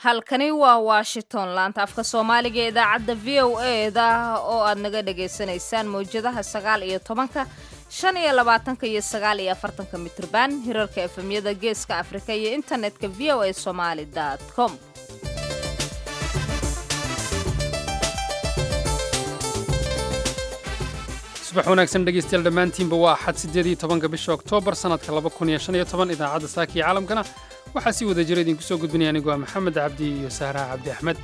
halkani waa washington laanta afka soomaaliga ee idaacadda v o e da oo aad naga dhagaysanaysaan mawjadaha sagaal iyo tobanka shan iyo labaatanka iyo sagaal iyo afartanka mitrban hirarka efemyada geeska afrika iyo internetka v o a somaali com subax wanaagsan dhegaystayaal dhammaantiinba waa axad siddeed iyo tobanka bisha oktoobar sannadka laba kun iyo shan iyo toban idaacadda saaka iyo caalamkana waxaa si wada jira idinku soo gudbinaya anigu waa maxamed cabdi iyo sahraha cabdi axmed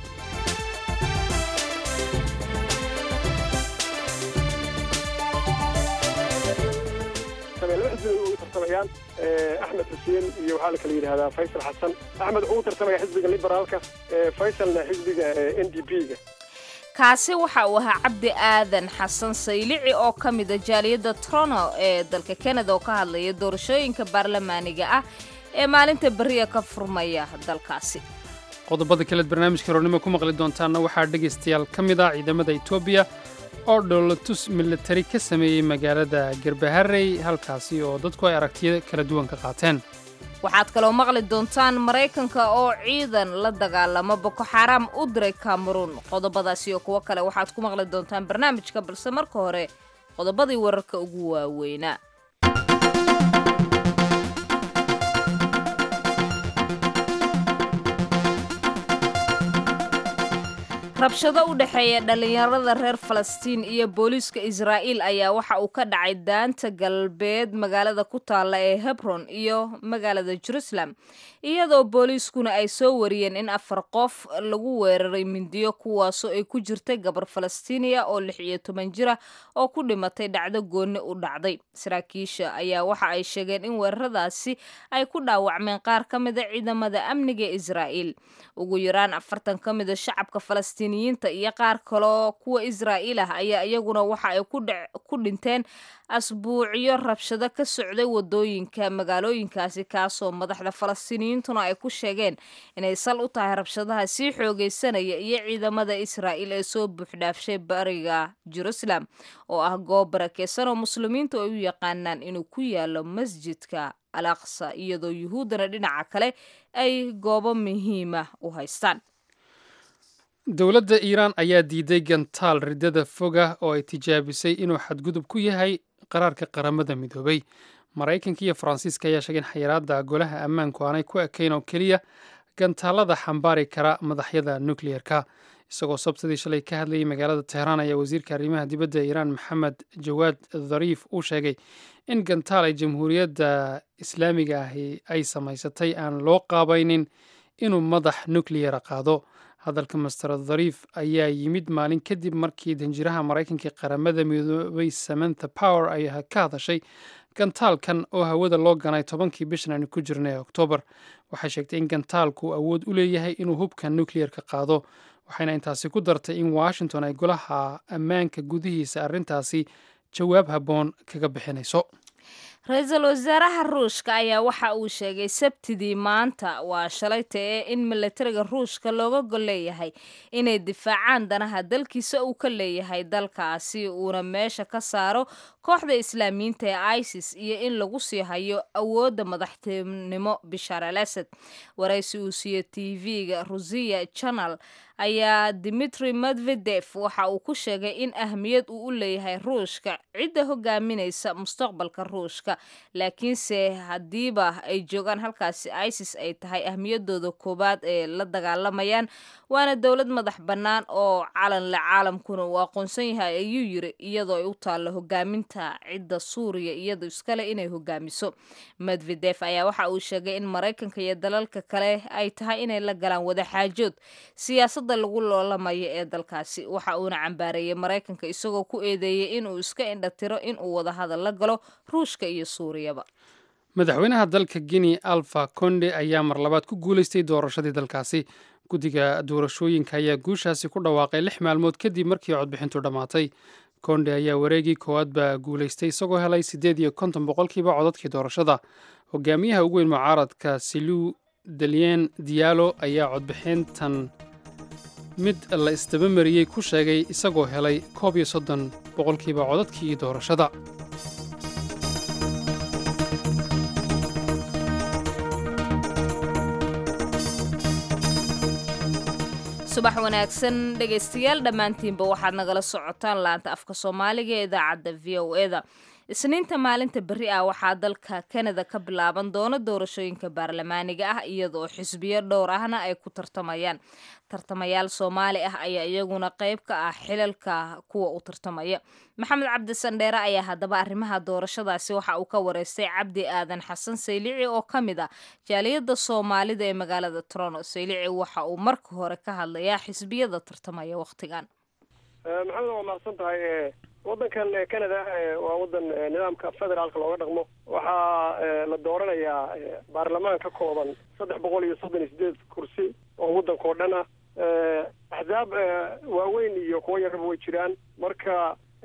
ugu tartamayaan axmed xuseen iyo waxaa la kala yidhahdaa faysal xasan axmed wuxuu u tartamaya xisbiga liberaalka faysalna xisbiga n d p-ga kaasi waxa uu ahaa cabdi aadan xasan saylici oo ka mida jaaliyadda trono ee dalka kanada oo ka hadlaya doorashooyinka baarlamaaniga ah ee maalinta beriya ka furmaya dalkaasi qodobada kaleed barnaamijka roornimo ku maqli doontaanna waxaa dhegaystayaal ka mid ah ciidamada etoobiya oo dhowlatus militari ka sameeyey magaalada garbaharey halkaasi oo dadku ay aragtiyo kala duwan ka qaateen waxaad kaloo maqli doontaan maraykanka oo ciidan la dagaalamo boko xaaraam u diray kameruun qodobadaasi iyo kuwo kale waxaad ku maqli doontaan barnaamijka balse marka hore qodobadii wararka ugu waaweynaa rabshado u dhexeeya dhallinyarada reer falastiin iyo booliiska israa'iil ayaa waxa uu ka dhacay daanta galbeed magaalada ku taalla ee hebron iyo magaalada jerusalem iyadoo booliiskuna ay soo wariyeen in afar qof lagu weeraray mindiyo kuwaasoo ay ku jirtay gabar falastiiniya oo lix iyo toban jira oo ku dhimatay dhacdo goonni u dhacday saraakiisha ayaa waxa ay sheegeen in weeraradaasi ay ku dhaawacmeen qaar ka mida ciidamada amniga ee israa'iil ugu yaraan afartan ka mida shacabka falastiin iyo qaar kaloo kuwa israa'iil ah ayaa iyaguna waxa ay ku dhinteen asbuucyo rabshado ka socday wadooyinka magaalooyinkaasi kaasoo madaxda falastiiniyiintuna ay ku sheegeen inay sal u tahay rabshadaha sii xoogaysanaya iyo ciidamada israa'iil ee soo buuxdhaafshay bariga jerusalem oo ah goob barakeysan oo muslimiintu ay u yaqaanaan inuu ku yaalo masjidka al aqsa iyadoo yuhuuddana dhinaca kale ay goobo muhiima u haystaan dowladda iiraan ayaa diiday gantaal riddada foga oo ay tijaabisay inuu xadgudub ku yahay qaraarka qaramada midoobay maraykanka iyo faransiiska ayaa sheegay in xayiraadda golaha ammaanku aanay ku ekayn oo keliya gantaalada xambaari kara madaxyada nukleyerka isagoo sabtadii shalay ka hadlayay magaalada teheraan ayaa wasiirka arrimaha dibadda ee iiraan maxamed jawaad dhariif uu sheegay in gantaal ay jamhuuriyadda islaamiga ahi ay samaysatay aan loo qaabaynin inuu madax nukleyera qaado hadalka master dhariif ayaa yimid maalin kadib markii danjiraha maraykanka qaramada midoobay samantha power ay ka hadashay gantaalkan oo hawada loo ganay tobankii bishan aynu ku jirnay ee oktoobar waxay sheegtay in gantaalku awood u leeyahay inuu hubka nukleyerka qaado waxayna intaasi ku dartay in washington ay golaha ammaanka gudihiisa arrintaasi jawaab habboon kaga bixinayso ra-iisul wasaaraha ruushka ayaa waxa uu sheegay sabtidii maanta waa shalayta ee in milatariga ruushka looga gol leeyahay inay difaacaan danaha dalkiisa uu ka leeyahay dalkaasi uuna meesha ka saaro kooxda islaamiyiinta ee isis iyo in lagu sii hayo awoodda madaxtinimo bishaar al asad waraysi uu siiyo t v-ga rusiya janal ayaa dimitri medvedef waxa uu ku sheegay in ahmiyad uu u leeyahay ruushka cidda hogaaminaysa mustaqbalka ruushka laakiinse haddiiba ay joogaan halkaasi isis ay tahay ahmiyadooda koowaad ee la dagaalamayaan waana dowlad madax bannaan oo calanle caalamkuna uu aqoonsan yahay ayuu yiri iyadoo ay u taallo hogaaminta cidda suuriya iyadoo iskale inay hogaamiso medvedef ayaa waxa uu sheegay in maraykanka iyo dalalka kale ay tahay inay la galaan wadaxaajood siyaasada lagu loolamayo ee dalkaasi waxa uuna cambaareeyey maraykanka isagoo ku eedeeyey inuu iska indhatiro inuu wadahadal la galo ruushka iyo suuriyaba madaxweynaha dalka guinea alfa conde ayaa mar labaad ku guulaystay doorashadii dalkaasi guddiga doorashooyinka ayaa guushaasi ku dhawaaqay lix maalmood kadib markii codbixintu dhammaatay konde ayaa wareegii koowaad baa guulaystay isagoo helay siddeed iyo konton boqolkiiba codadkii doorashada hogaamiyaha ugu weyn mucaaradka silu dalyen diyaalo ayaa codbixintan mid la isdabamariyey ku sheegay isagoo helay koob iyo soddon boqolkiiba codadkii doorashada subax wanaagsan dhegaystayaal dhammaantiinba waxaad nagala socotaan laanta afka soomaaliga ee idaacadda v o e da isniinta maalinta berri ah waxaa dalka kanada ka bilaaban doona doorashooyinka baarlamaaniga ah iyadoo xisbiyo dhowr ahna ay ku tartamayaan tartamayaal soomaali ah ayaa iyaguna qayb ka ah xilalka kuwa u tartamaya maxamed cabdi sandheere ayaa haddaba arrimaha doorashadaasi waxa uu ka wareystay cabdi aadan xasan saylici oo ka mid ah jaaliyadda soomaalida ee magaalada toronto saylici waxa uu marka hore ka hadlayaa xisbiyada tartamaya wakhtigan maxamed waa mahadsan tahay waddankan canada waa waddan nidaamka federaalka looga dhaqmo waxaa la dooranayaa baarlamaan ka kooban saddex boqol iyo soddon iyo sideed kursi oo waddanka oo dhan ah axzaab waaweyn iyo kuwo yaraba way jiraan marka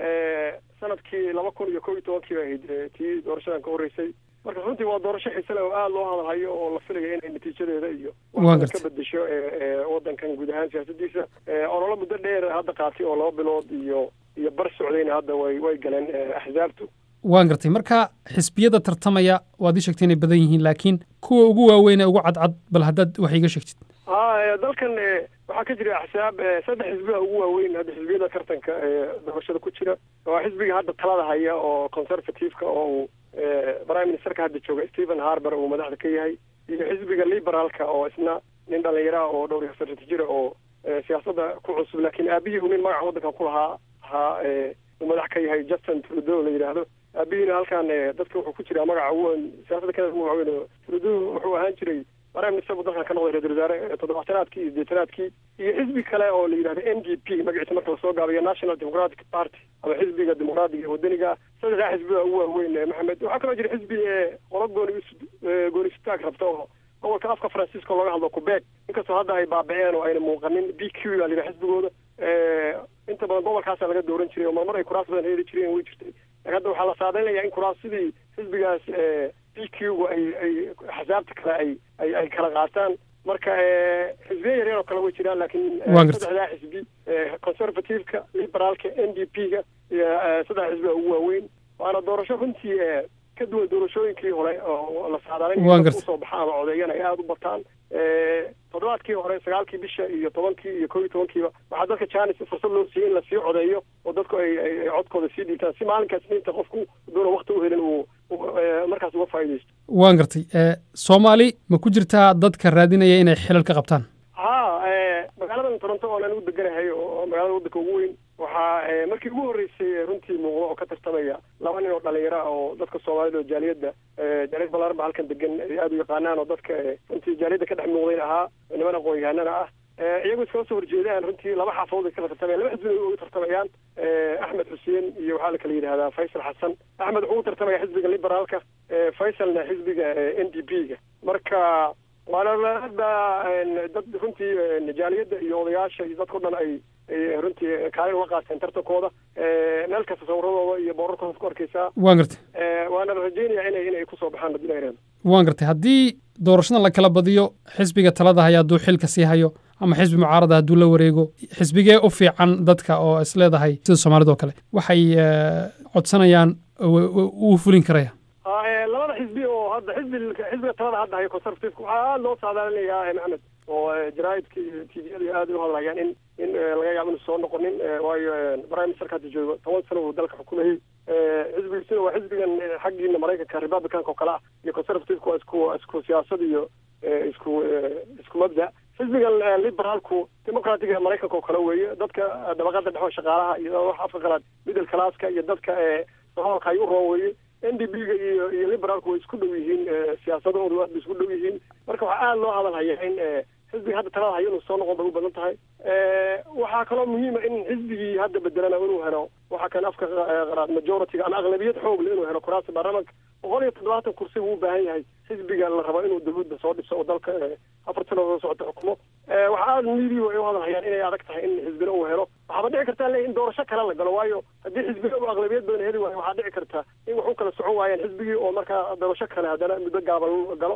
sanadkii laba kun iyo kow iyo tobankii ba ahayd tii doorashadan ka horreysay marka runtii waa doorasho xiise leh oo aada loo hadalhayo oo la filayo inay natiijadeeda iyo wax ka bedesho waddankan guud ahaan siyaasadiisa ololo muddo dheer hadda qaatay oo laba bilood iyo iyo bar socdayna hadda way way galeen axzaabtu waan gartay marka xisbiyada tartamaya waad ii sheegtay inay badan yihiin laakiin kuwa ugu waaweyn ee ugu cadcad bal haddaad wax iiga sheegtid ha dalkan waxaa ka jira axsaab saddex xisbiga ugu waaweyn hadda xisbiyada tartanka doorashada ku jira waa xisbiga hadda talada haya oo conservative-ka oo uu prime ministerka hadda jooga stephen harber uu madaxda ka yahay iyo xisbiga liberaalka oo isna nin dhalinyaraha oo dhowr iyo afartan jira oo siyaasadda ku cusub laakiin aabihii uu nin magaca waddankan ku lahaa ahaa uu madax ka yahay justin trudeau la yidhaahdo aabihiina halkan dadka wuxuu ku jiraa magaca ugu weyn siyaasadda canada ugu waaweyn oo trudeau wuxuu ahaan jiray prime minister buu dalkan ka noqday ra-isul wasaare toddobaatanaadkii iyo sideetanaadkii iyo xisbi kale oo la yidhahdo n d p magaciisa marka lasoo gaabiyo national democratic party ama xisbiga dimuqraadiga ee wadaniga saddexdaa xisbiga ugu waaweyn maxamed waxaa kaloo jira xisbi qolo gooni goonisitaag rabta oo gobolka afka francisco looga hadlo quebec inkastoo hadda ay baabiceen oo ayna muuqanin b q baa la yidhaha xisbigooda inta badan gobolkaasa laga dooran jiray oo marmar ay kuraas badan heli jireen way jirtay laakiin hadda waxaa la saadeynayaa in kuraas sidii xisbigaas b q gu ay ay axsaabta kale ay ay ay kala qaataan marka xisbiya yaryar oo kale way jiraan laakiin saddexdaa xisbi conservative-ka liberaalka n d p ga iyo saddex xisbiga ugu waaweyn waana doorasho runtii ka duwan doorashooyinkii hore oo la saadaalin usoo baxa ama codeeyana ay aada u bataan toddobaadkii hore sagaalkii bisha iyo tobankii iyo kow iyo tobankiiba waxaa dadka janis fursad loo siiyey in lasii codeeyo oo dadku ay ay codkooda sii dhiibtaan si maalinkaas niinta qofku doona wakti u helin uu markaas uga faa'iidaysto waan gartay soomaali ma ku jirtaa dadka raadinaya inay xilal ka qabtaan ha magaaladan toronto oon anigu deganahay oo magaalada waddanka ugu weyn waxaa markii ugu horreysay runtii muuqda oo ka tartamaya laba nin oo dhalinyaro ah oo dadka soomaalida oo jaaliyadda jaaliyad balaaran ba halkan degan ay aada u yaqaanaan oo dadka runtii jaaliyadda ka dhex muuqdayn ahaa niman aqoon-yahanana ah iyagoo iskala soo horjeedaan runtii laba xaafadood ay kala tartamayaan laba xisbi uga tartamayaan axmed xuseen iyo waxaa la kala yidhahdaa faysal xasan axmed wuxuu u tartamaya xisbiga liberaalka faysalna xisbiga n d p ga marka waana hadda dad runtii jaaliyadda iyo odayaasha iyo dadkao dhan ay ay runtii kaalin uga qaateen tartankooda meel kasta sawiradooda iyo boorarkooda ku arkaysaa waan gartay waana la rajeynaya inay inay kusoo baxaan haddii la yidhahdo waan gartay haddii doorashada la kala badiyo xisbiga talada haya hadduu xilka sii hayo ama xisbi mucaarada hadduu la wareego xisbigee u fiican dadka oo is leedahay sida soomaalida oo kale waxay codsanayaan uu fulin karaya labada xisbi oo hadda xisbi xisbiga talada hadda hayo conservative waxaa aada loo saadaalinayaa maxamed oo jaraa'idka iyo t v-yada aada u hadlayaan in in laga yaabo inu soo noqonin waayo prime ministerka hadda joogo toban sano uu dalka xukumayay xisbigiisuna waa xisbigan xaggiina maraykanka republicanka oo kale ah iyo conservative-ka waa isku isku siyaasad iyo isku isku mabda xisbigan liberaalku democratiga maraykanka oo kale weeye dadka dabaqada dhexe shaqaalaha iyo wax afka qalaad middle classka iyo dadka sohoolka ay u roon weeye n d b ga iyo iyo liberaalku way isku dhow yihiin siyaasadoodu aad bay isku dhow yihiin marka waxaa aada loo hadalhaya in xisbiga hadda talada hayo inuu soo noqon bay u badan tahay waxaa kaloo muhiima in xisbigii hadda bedelana inuu helo waxaa kan afka qaraad majority-ga ama aqlabiyad xoog le inuu helo kuraasta baarlamanka boqol iyo toddobaatan kursi wuu u baahan yahay xisbiga la rabo inuu dawladda soo dhiso oo dalka afar sanadood socota xukumo waxaa aada miidiya ay u hadalhayaan inay adag tahay in xisbina uu helo waxaaba dhici kartaa le in doorasho kale la galo waayo haddii xisbina uu aqlabiyad badan heli waayo waxaa dhici karta in wax u kala socon waayaan xisbigii oo markaa doorasho kale haddana muddo gaaban galo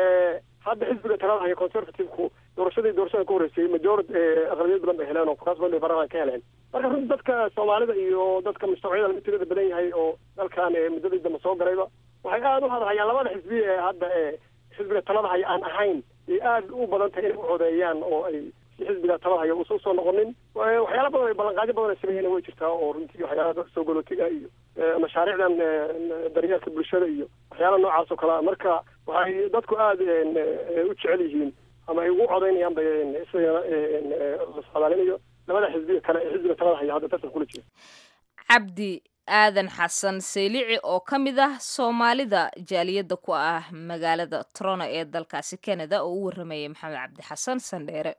hadda xisbiga talada haya conservative-ku doorashadii doorashada ka horreysay majority aqlabiyad badan bay heleen oo kuraas badan bay baarlamaan ka heleen marka runtii dadka soomaalida iyo dadka mustawciyada laga tirada badan yahay oo dalkan muddadii dambe soo galayba waxay aada u hadalhayaan labada xisbi ee hadda xisbiga talada haya aan ahayn ay aada u badan tahay inay u codeeyaan oo ay si xisbiga talada haya uusan usoo noqonin waxyaala badan ay ballanqaadyo badan ay sameeyeen way jirtaa oo runtii waxyaalaha dadka soo galootiga iyo mashaariicdan daryeelka bulshada iyo waxyaala noocaas oo kale marka waxay dadku aada u jecel yihiin ama ay ugu codaynayaan bay isagana la socdaalinayo labada xisbiga kale ee xisbiga talada haya hadda tartan kula jira cabdi aadan xasan saylici oo ka mid ah soomaalida jaaliyadda ku ah magaalada trono ee dalkaasi canada oo u waramayay maxamed cabdi xasan sandheere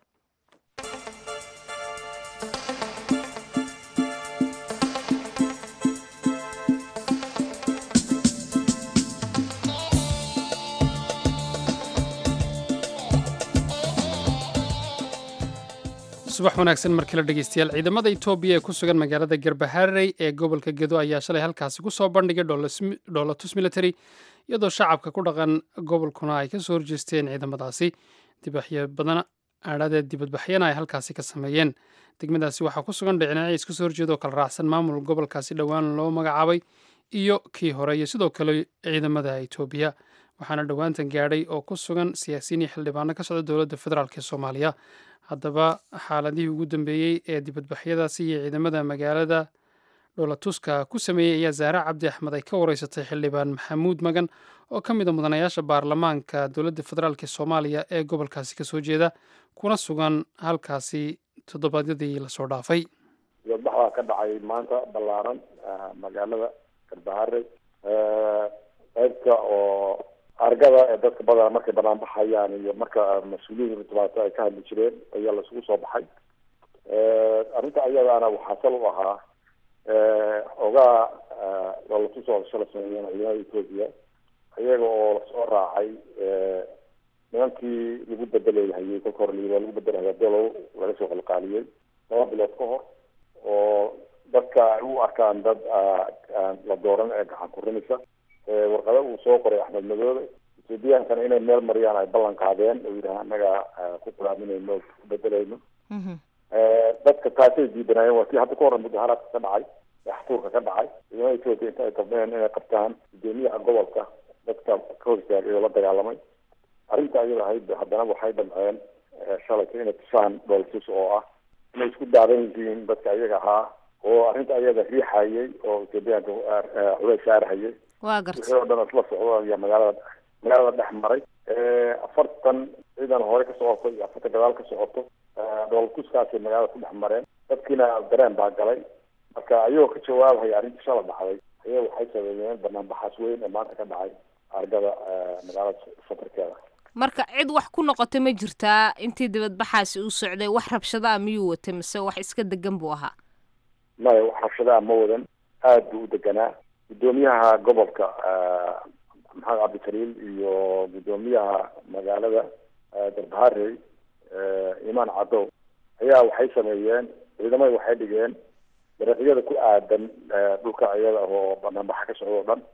subax wanaagsan markale dhegeystayaal ciidamada etoobiya ee ku sugan magaalada garbaharey ee gobolka gedo ayaa shalay halkaasi ku soo bandhigay dhoolatus military iyadoo shacabka ku dhaqan gobolkuna ay kasoo horjeesteen ciidamadaasi dibaxyo badan aadhadeed dibadbaxyana ay halkaasi ka sameeyeen degmadaasi waxaa ku sugan dhicinaci iska soo horjeeda oo kala raacsan maamul gobolkaasi dhowaan loo magacaabay iyo kii hore iyo sidoo kale ciidamada etoobiya waxaana dhowaantan gaadhay oo ku sugan siyaasiyiin iyo xildhibaano ka socda dowladda federaalk ee soomaaliya haddaba xaaladihii ugu dambeeyey ee dibadbaxyadaasi iyo ciidamada magaalada dhoolatuska ku sameeyey ayaa zaare cabdi axmed ay ka wareysatay xildhibaan maxamuud magan oo ka mid a mudanayaasha baarlamaanka dowladda federaalk ee soomaaliya ee gobolkaasi kasoo jeeda kuna sugan halkaasi toddobaadyadii lasoo dhaafay dibadbaxdaa ka dhacay maanta ballaaran magaalada garbahare qaybta oo argada ee dadka badana markay banaan baxayaan iyo marka mas-uuliyiin dhibaato ay ka hadli jireen ayaa laisugu soo baxay arrinta ayadaana waxaa sal u ahaa ogaa dhoolatus oo shala sameeyeen ciidamada etoobiya iyaga oo lasoo raacay nimankii lagu bedelhayay kolka hore waa lagu bedelhaya dolow laga soo qalqaaliyey laba bilood ka hor oo dadka ay u arkaan dad la dooran ee gacan kurinaysa warqada uu soo qoray axmed madoobe ethoobiyankana inay meel mariyaan ay ballan qaadeen oo yidhaha annaga ku qulaaminayno ku bedelayno dadka taasay diidanaayeen waa kii hadda ka hore mudaharaadka ka dhacay axtuurka ka dhacay ciidamada etoobiya inta ay qabneen inay qabtaan gudoomiyaha gobolka dadka ka hor istaagay oo la dagaalamay arrinta ayada ahayd haddana waxay damceen shalayka inay tusaan dhooltus oo ah inay isku daadan yihiin dadka iyaga ahaa oo arrinta ayada riixayay oo ethoobiyaanka culays saarhayay waa garta wixii oo dhan isla socdo ayaa magaalada magaalada dhex maray afartan ciidan hore ka socoto iyo afartan gadaal ka socoto dhooltuskaasay magaalada ku dhex mareen dadkiina dareen baa galay marka ayagoo ka jawaabhaya arrintii shala dhacday ayaga waxay sameeyeen banaanbaxaas weyn ee maanta ka dhacay argada magaalada safarkeeda marka cid wax ku noqota ma jirtaa intii dibadbaxaasi uu socday wax rabshada a miyuu watay mise wax iska degan buu ahaa maya wax rabshadaa ma wadan aada buu u deganaa gudoomiyaha gobolka maxamed cabdikaliil iyo gudoomiyaha magaalada darbaharey imaan cadow ayaa waxay sameeyeen ciidamada waxay dhigeen dariiqyada ku aadan dhulka iyada oo banaanbaxa ka socdo o dhan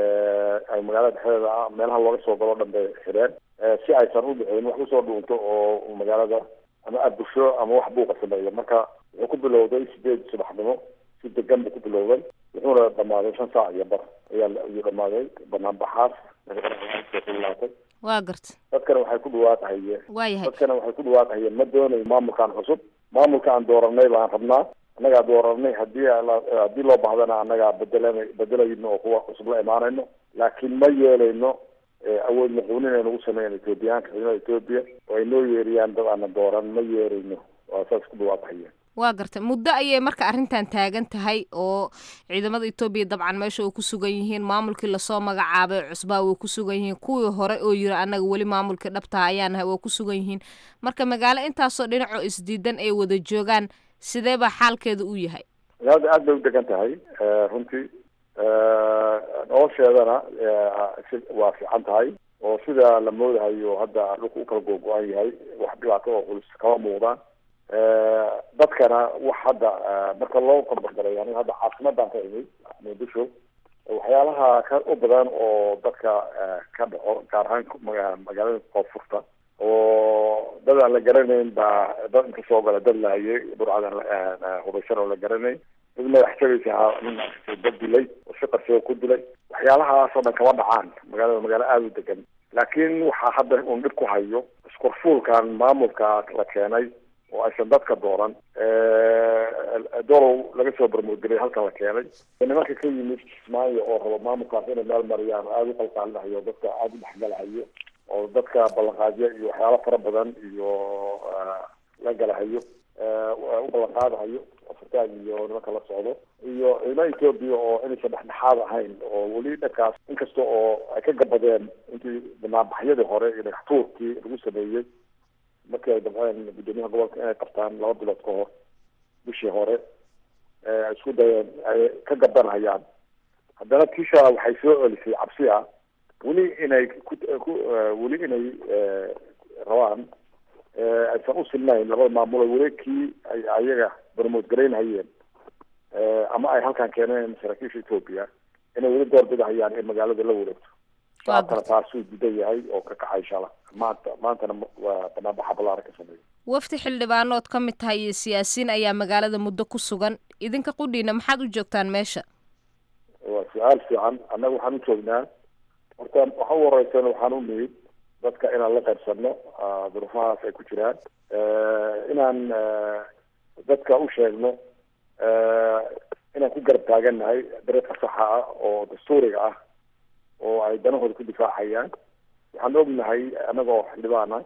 ay magaalada dhexdeeda ah meelaha looga soo galo o dhan bay xidheen si aysan u dhicin wax usoo dhuunto oo magaalada ama abusho ama wax buuqa sameeyo marka wuxuu ku bilowday sideed subaxnimo si degan buu ku bilowday wuxuuna dhamaaday shan saac iyo bar ayaa ayuu dhamaaday banaanbaxaas laatay waa garta dadkana waxay ku dhawaaqahayeen waayahay dadkana waxay ku dhawaaqahayeen ma doonayo maamulkan cusub maamulka aan dooranay baan rabnaa annagaa dooranay hadii haddii loo bahdana annagaa bedelan bedelayno oo kuwa cusub la imaanayno laakiin ma yeelayno awood muquunin ay nagu sameeyeen ethoobiyaanka ciidamada etoobiya oo ay noo yeeriyaan dad aana dooran ma yeerayno waa saas ku dhawaaqahayeen waa garta muddo ayay marka arrintan taagan tahay oo ciidamada etoobiya dabcan meesha way ku sugan yihiin maamulkii lasoo magacaabay cusbaa way ku sugan yihiin kuwii hore oo yiri annaga weli maamulkii dhabtaha ayaanahay way ku sugan yihiin marka magaalo intaasoo dhinacoo isdiidan ay wada joogaan sidee baa xaalkeeda u yahay magaalada aad bay u degan tahay runtii nolosheedana waa fiican tahay oo sida la moodahayo hadda dhulka u kala googo-an yahay wax dhibaato oo culus kama muuqdaan dadkana wax hadda marka loo korbargalay aniga hadda caasimadan ka imid muqdisho waxyaalaha ka u badan oo dadka ka dhaco gaar ahaan magaalada koonfurta oo dad aan la garanayn baa dad inka soo gala dad lahayay burcadan hubaysan oo la garanayn dad madax jabaysa nin dad dilay oo si qarsoo ku dilay waxyaalahaas oo dhan kama dhacaan magaalada magaalo aada u degan laakiin waxaa hadda un dhib ku hayo iskurfuulkan maamulka la keenay oo aysan dadka dooran dolow laga soo barmoodgelay halkan la keenay nimanka ka yimid kismaayo oo rabo maamulkaas inay meel mariyaan aada u qalqaalinahayo dadka aada u dhexgalahayo oo dadka ballanqaadyo iyo waxyaalo fara badan iyo la galahayo u ballanqaadahayo afrikaan iyo nimanka la socdo iyo ciidamada etoobiya oo inaysan dhexdhexaad ahayn oo weli dhankaas inkasta oo ay ka gabadeen intii banaanbaxyadii hore iyo dhagaxtuurkii lagu sameeyey markii ay damceen guddoomiyaha gobolka inay qabtaan laba bilood ka hor bishii hore ay isku dayeen ay ka gabanhayaan haddana tisha waxay soo celisay cabsi ah weli inay ku ku weli inay rabaan aysan u silnayn labada maamulo weli kii ay ayaga barmood garaynhayeen ama ay halkan keeneen saraakiisha etoobiya inay weli doorbidahayaan in magaalada la wareegto shacabkana taasuu didan yahay oo ka kacay shala maanta maantana waa banaanbaxa ballaaran ka sameeya wafdi xildhibaanood ka mid tahay iyo siyaasiyiin ayaa magaalada muddo ku sugan idinka qudhiina maxaad u joogtaan meesha waa su-aal fiican annaga waxaan u joognaa horta waxa u horeysan waxaan u nimid dadka inaan la qaybsano duruufahaas ay ku jiraan inaan dadka u sheegno inaan ku garab taagannahay dareedka saxa ah oo dastuuriga ah oo ay danahooda ku difaacayaan waxaan ognahay annaga oo xildhibaana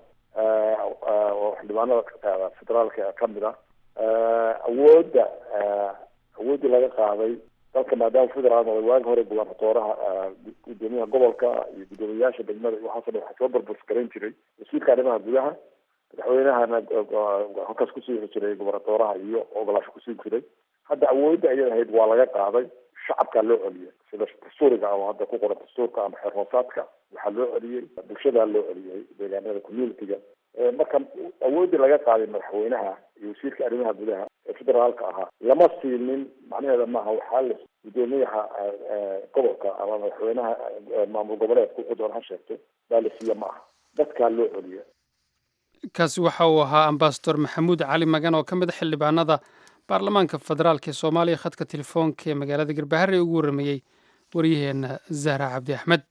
oo xildhibaanada federaalka kamid ah awoodda awooddii laga qaaday dalka maadaama federaal noqday waagi hore gubernatooraha guddoomiyaha gobolka iyo guddoomiyayaasha degmada iyo waxaasoo dhan waxaa soo barbaris garan jiray wasiirka arrimaha gudaha madaxweynahana halkaas kusii jiray gubernatooraha iyo ogolaasho kusii jiray hadda awoodda ayada ahayd waa laga qaaday shacabkaa loo celiyay sida dastuuriga oo hadda ku qoran dastuurka ama xeer hoosaadka waxaa loo celiyey bulshadaa loo celiyey deegaanada communitiga marka awooddii laga qaaday madaxweynaha iyo wasiirka arrimaha gudaha ee federaalka ahaa lama siinin macnaheeda maaha waxaa la guddoomiyaha gobolka ama madaxweynaha maamul goboleedka wuxuu doon ha sheegto baa la siiya ma aha dadkaa loo celiya kaasi waxa uu ahaa ambasador maxamuud cali magan oo ka mid a xildhibaanada baarlamaanka federaalk ee soomaaliya khadka telefoonka ee magaalada garbahare ugu warrameeyey waryaheena zahra cabdi axmed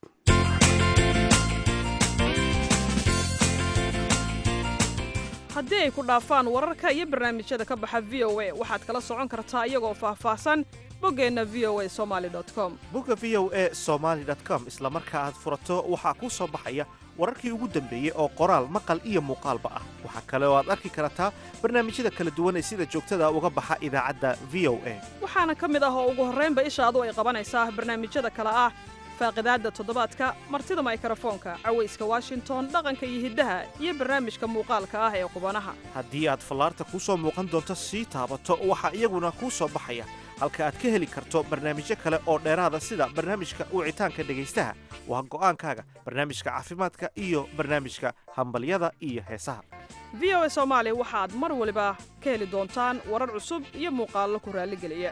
haddii ay ku dhaafaan wararka iyo barnaamijyada ka baxa v o a waxaad kala socon kartaa iyagoo faahfaahsan boggeenna v o a somaali com bogga v o a somaali com isla marka aad furato waxaa kuu soo baxaya wararkii ugu dambeeyey oo qoraal maqal iyo muuqaalba ah waxaa kale oo aad arki kartaa barnaamijyada kala duwan ee sida joogtada uga baxa idaacadda v o a waxaana ka mid ah oo ugu horraynba ishaadu ay qabanaysaa barnaamijyada kale ah faaqidaadda toddobaadka martida maykarafoonka cawayska washington dhaqanka iyo hiddaha iyo barnaamijka muuqaalka ah ee qubanaha haddii aad fallaarta kuu soo muuqan doonto sii taabato waxaa iyaguna kuu soo baxaya halka aad ka heli karto barnaamijyo kale oo dheeraada sida barnaamijka wicitaanka dhegaystaha waa go'aankaaga barnaamijka caafimaadka iyo barnaamijka hambalyada iyo heesaha v o a soomaali waxaad mar waliba ka heli doontaan warar cusub iyo muuqaallo ku raalligeliya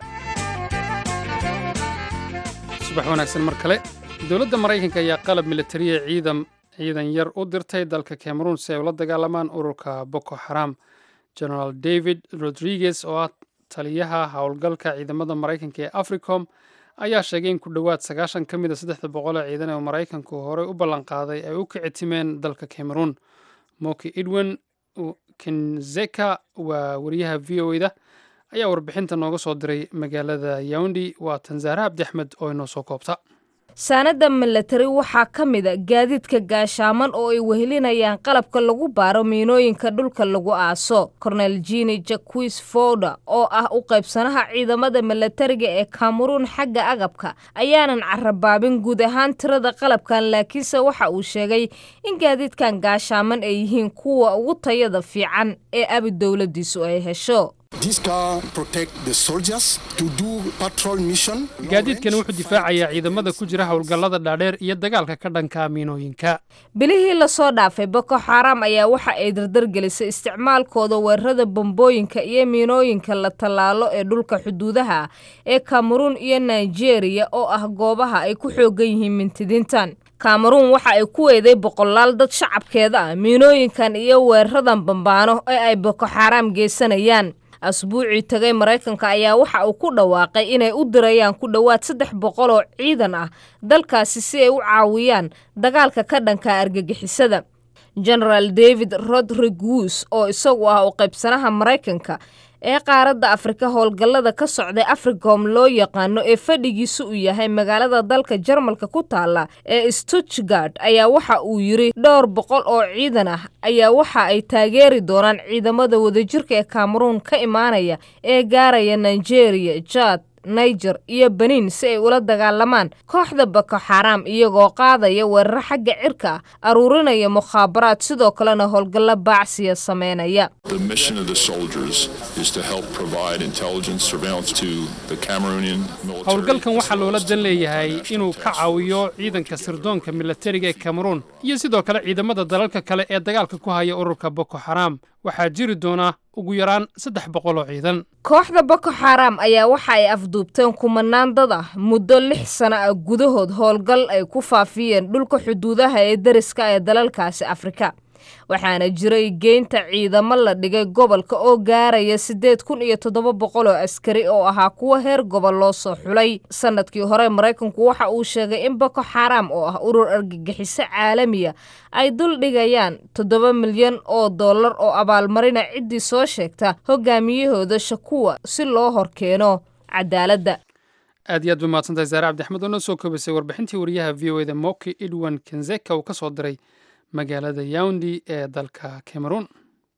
subax wanaagsan mar kale dowladda maraykanka ayaa qalab militariya ciidan ciidan yar u dirtay dalka cameroon si ay ula dagaalamaan ururka boko xaram generaal david rodriguez oo ah taliyaha howlgalka ciidamada maraykanka ee africom ayaa sheegay in ku dhowaad sagaashan ka mid a saddexda boqol ee ciidan ee maraykanku horey u ballanqaaday ay u kicitimeen dalka cameroon moki edwin kenzeka waa wariyaha v o da ayaa warbixinta nooga soo diray magaalada yaundi waa tansaare cabdi axmed oo inoo soo koobta saanada milatari waxaa ka mid a gaadiidka gaashaaman oo ay wehelinayaan qalabka lagu baaro miinooyinka dhulka lagu aaso cornel jini jaquis fowda oo ah u qaybsanaha ciidamada milatariga ee kameruun xagga agabka ayaanan carabaabin guud ahaan tirada qalabkan laakiinse waxa uu sheegay in gaadiidkan gaashaaman ay yihiin kuwa ugu tayada fiican ee abi dowladiisu ay hesho gaadiidkani wuxuu difaacayaa ciidamada ku jira howlgallada dhaadheer iyo dagaalka ka dhanka miinooyinka bilihii lasoo dhaafay boko xaram ayaa waxa ay dardargelisay isticmaalkooda weerarada bombooyinka iyo miinooyinka la tallaalo ee dhulka xuduudaha ee kameruun iyo nigeria oo ah goobaha ay ku xoogan yihiin mintidiintan kameruun waxa ay ku weeday boqolaal dad shacabkeeda ah miinooyinkan iyo weeraradan bambaano ee ay boko xaram geysanayaan asbuucii tagay maraykanka ayaa waxa uu ku dhawaaqay inay u dirayaan ku dhowaad saddex boqol oo ciidan ah dalkaasi si ay u caawiyaan dagaalka ka dhanka argagixisada genaraal david rodriguez oo isagu ah u qaybsanaha maraykanka ee qaaradda afrika howlgallada ka socday africom loo yaqaano ee fadhigiisu uu yahay magaalada dalka jarmalka ku taala ee stuttgard ayaa waxa uu yidri dhowr boqol oo ciidan ah ayaa waxa ay taageeri doonaan ciidamada wadajirka ee kameruun ka imaanaya ee gaaraya nigeria jad niger iyo benin si ay ula dagaalamaan kooxda boko xaram iyagoo qaadaya weeraro xagga cirka ah aruurinaya mukhaabaraad sidoo kalena howlgallo baacsiya sameynaya The mission of the soldiers is to help provide intelligence surveillance to the Cameroonian military. howlgalkan waxaa loola dan leeyahay inuu ka caawiyo ciidanka sirdoonka milatariga ee kameruun iyo sidoo kale ciidamada dalalka kale ee dagaalka ku haya ururka boko xaram waxaa jiri doona ugu yaraan saddex boqol oo ciidan kooxda boko xaram ayaa waxa ay afduubteen kumanaan dad ah muddo lix sano ah gudahood howlgal ay ku faafiyeen dhulka xuduudaha ee deriska ee dalalkaasi afrika waxaana jiray geynta ciidamo la dhigay gobolka oo gaaraya siddeed kun iyo toddoba boqol oo askari oo ahaa kuwa heer gobol loo soo xulay sanadkii hore maraykanku waxa uu sheegay in boko xaram oo ah urur argagixiso caalamiya ay dul dhigayaan toddoba milyan oo dollar oo abaalmarina ciddii soo sheegta hogaamiyahooda shakuwa si loo horkeeno cadaaladda aad iyo aad bay mahadsantahay saare cabdixmed oo noo soo koobisay warbixintii wariyaha v o eda moki edwan kenzeka uu ka soo diray magaalada yaundi ee dalka cameroon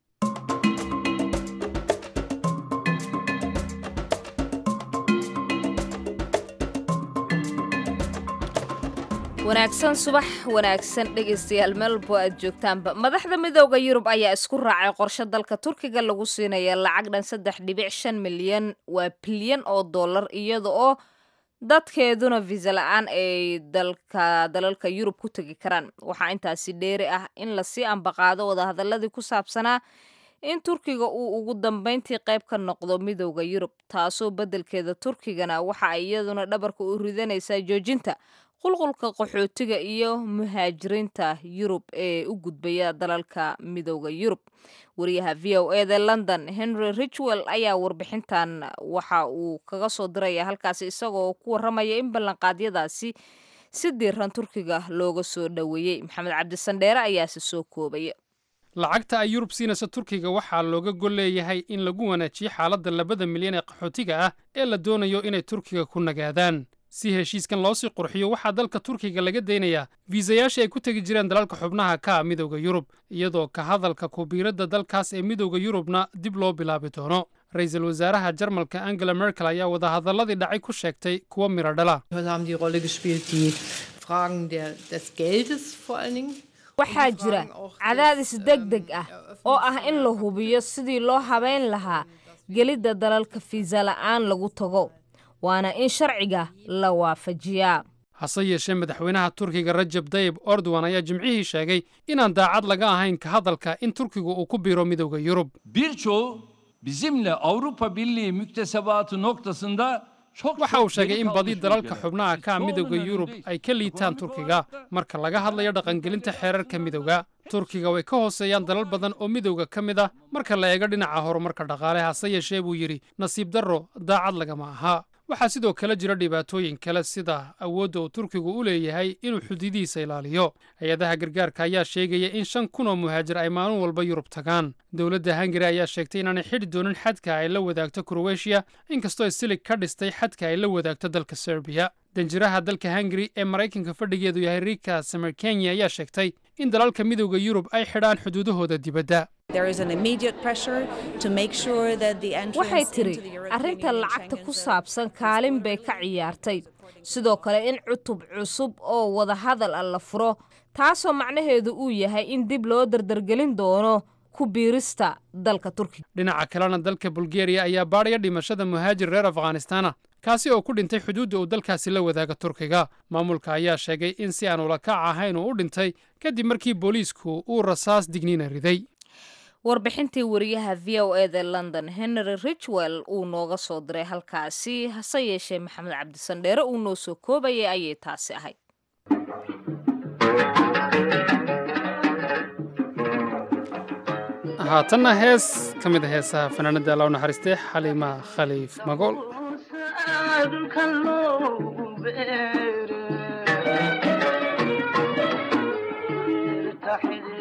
wanaagsan subax wanaagsan dhegaystayaal meelbo aad joogtaanba madaxda midooda yurub ayaa isku raacay qorshe dalka turkiga lagu siinaya lacag dhan saddex dhibic shan milyan waa bilyan oo dollar iyada oo dadkeeduna visa la-aan ay dalka dalalka yurub ku tegi karaan waxaa intaasi dheeri ah in lasii ambaqaado wadahadaladii ku saabsanaa in turkiga uu ugu dambeyntii qayb ka noqdo midooda yurub taasoo beddelkeeda turkigana waxa ay iyaduna dhabarka u ridanaysaa joojinta qulqulka qaxootiga iyo muhaajiriinta yurub ee u gudbaya dalalka midooda yurub wariyaha v o eda london henry richwell ayaa warbixintan waxa uu kaga soo diraya halkaasi isagoo ku warramaya in ballanqaadyadaasi si diiran turkiga looga soo dhoweeyey maxamed cabdisandheere ayaase soo koobaya lacagta ay yurub siinaysa turkiga waxaa looga gol leeyahay in lagu wanaajiyo xaaladda labada milyan ee qaxootiga ah ee la doonayo inay turkiga ku nagaadaan si heshiiskan loo sii qurxiyo waxaa dalka turkiga laga daynayaa fiisayaashii ay ku tegi jireen dalalka xubnaha ka ah midowda yurub iyadoo ka hadalka kubiiradda dalkaas ee midowda yurubna dib loo bilaabi doono ra-iisul wasaaraha jarmalka angela merkel ayaa wadahadalladii dhacay ku sheegtay kuwa midho dhala Heute haben die Rolle gespielt die Fragen der, des Geldes vor allen Dingen. waxaa jira cadaadis deg deg ah oo ah in la hubiyo sidii loo habayn lahaa gelidda dalalka fiisa la'aan lagu tago waana in sharciga la waafajiyaa hase yeeshee madaxweynaha turkiga rajab dayib ordowan ayaa jimcihii sheegay inaan daacad laga ahayn ka hadalka in turkigu uu ku biiro midowda yurub Birçoğu bizimle Avrupa Birliği müktesebatı noktasında çok waxa çok uu sheegay geri in kalmış badi dalalka ülkeler. xubnaha ka ah Çoğunun midowda yurub önündeyiz. ay ka liitaan turkiga marka laga hadlayo dhaqangelinta xeerarka midowga turkiga way ka hooseeyaan dalal badan oo midowga ka mid ah marka la eego dhinaca horumarka dhaqaale hase yeeshee buu yidhi nasiib darro daacad lagama aha waxaa sidoo kale jira dhibaatooyin kale sida awoodda uu turkigu u leeyahay inuu xuduudihiisa ilaaliyo hay-adaha gargaarka ayaa sheegaya in shan kun oo muhaajir ay maalin walba yurub tagaan dowladda hungari ayaa sheegtay inaanay xidhi doonin xadka ay la wadaagto kroweshiya inkastoo ay silig ka dhistay xadka ay la wadaagto dalka serbiya danjiraha dalka hungari ee maraykanka fadhigeedu yahay rika samerkenya ayaa sheegtay in dalalka midowda yurub ay xidhaan xuduudahooda dibadda There is an immediate pressure to make sure that the entrance waxay into tiri the European arrinta Union lacagta ku Schengen zone saabsan kaalin bay ka ciyaartay sidoo kale in cutub cusub oo wada hadal ah la furo taasoo macnaheedu uu yahay in dib loo dardargelin doono ku biirista dalka turkiga dhinaca kalena dalka bulgeriya ayaa baadhaya dhimashada muhaajir reer afghanistana kaasi oo ku dhintay xuduudda uu dalkaasi la wadaaga turkiga maamulka ayaa sheegay in si aan ula kac ahayn uu u dhintay kadib markii booliisku uu rasaas digniina riday warbixintii wariyaha v o eda london henry richwell uu nooga soo diray halkaasi hase yeeshee maxamed cabdisandheere uu noo soo koobayay ayay taasi ahayd haatanna hees ka mid a heesaha fanaanada alla u naxariistay xaliima khaliif magool Thank you.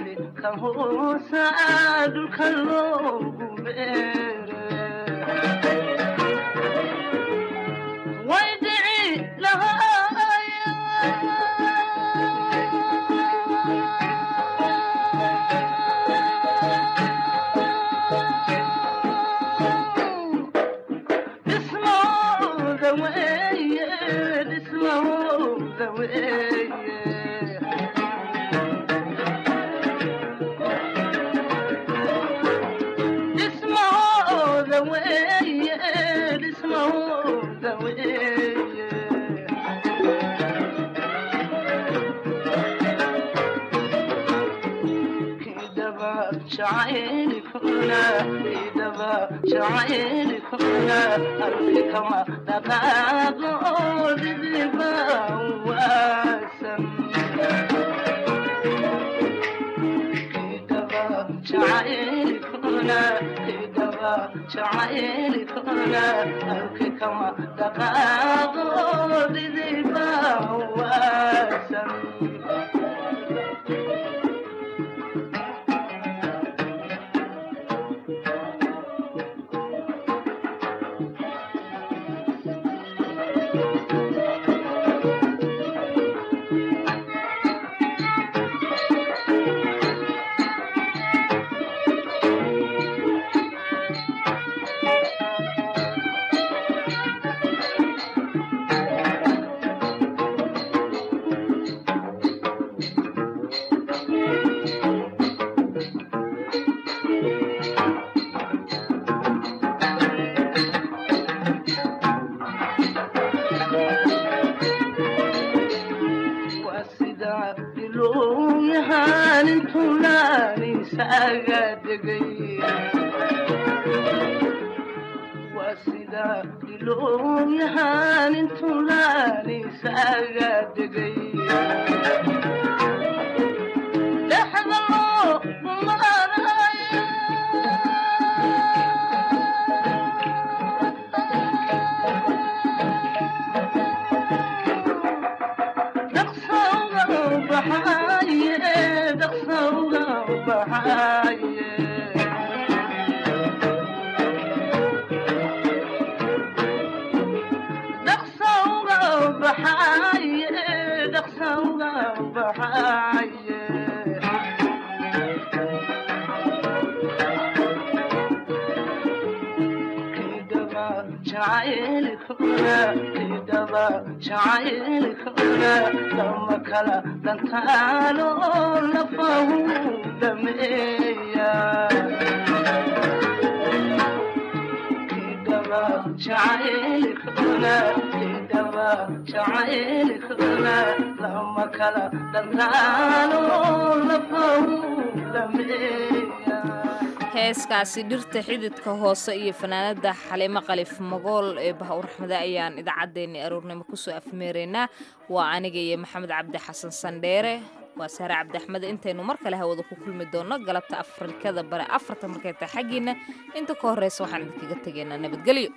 heeskaasi dhirta xididka hoose iyo fanaanada xaliimo qalif magool ee bahawr raxmade ayaan idaacaddeenni aroornimo kusoo afmeeraynaa waa aniga iyo maxamed cabdi xasan sandheere waa saare cabdi axmed intaynu mar kale hawada ku kulmi doonno galabta afrikada bare afarta markay tahay xaggiinna inta ka horreysa waxaan idinkaga tegaynaa nabadgelyo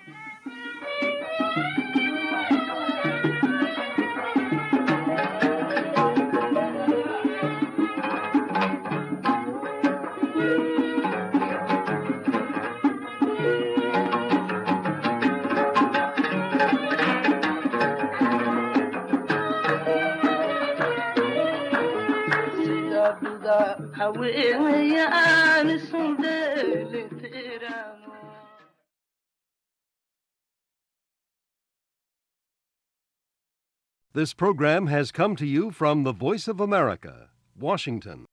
This program has come to you from the Voice of America, Washington.